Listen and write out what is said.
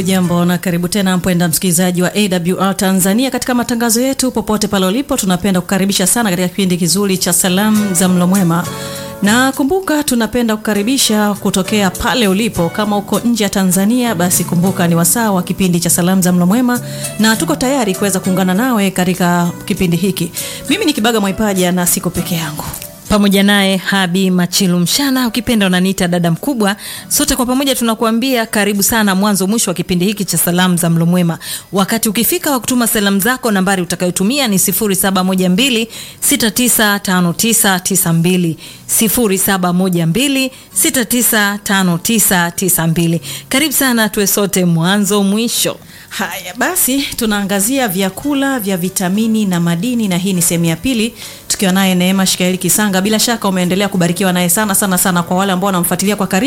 Hujambo na karibu tena mpenda msikilizaji wa AWR Tanzania katika matangazo yetu popote pale ulipo. Tunapenda kukaribisha sana katika kipindi kizuri cha salamu za mlo mwema, na kumbuka, tunapenda kukaribisha kutokea pale ulipo. Kama uko nje ya Tanzania, basi kumbuka ni wasaa wa kipindi cha salamu za mlo mwema, na tuko tayari kuweza kuungana nawe katika kipindi hiki. Mimi ni Kibaga Mwaipaja na siko peke yangu pamoja naye Habi Machilu Mshana, ukipenda unaniita dada mkubwa. Sote kwa pamoja tunakuambia karibu sana mwanzo mwisho wa kipindi hiki cha salamu za mlo mwema. Wakati ukifika wa kutuma salamu zako, nambari utakayotumia ni 0712695992 0712695992. Karibu sana, tuwe sote mwanzo mwisho. Haya basi, tunaangazia vyakula vya vitamini na madini, na hii ni sehemu ya pili tukiwa naye Neema Shikaeli Kisanga. Bila shaka umeendelea kubarikiwa naye sana sana sana. Kwa wale ambao wanamfuatilia kwa karibu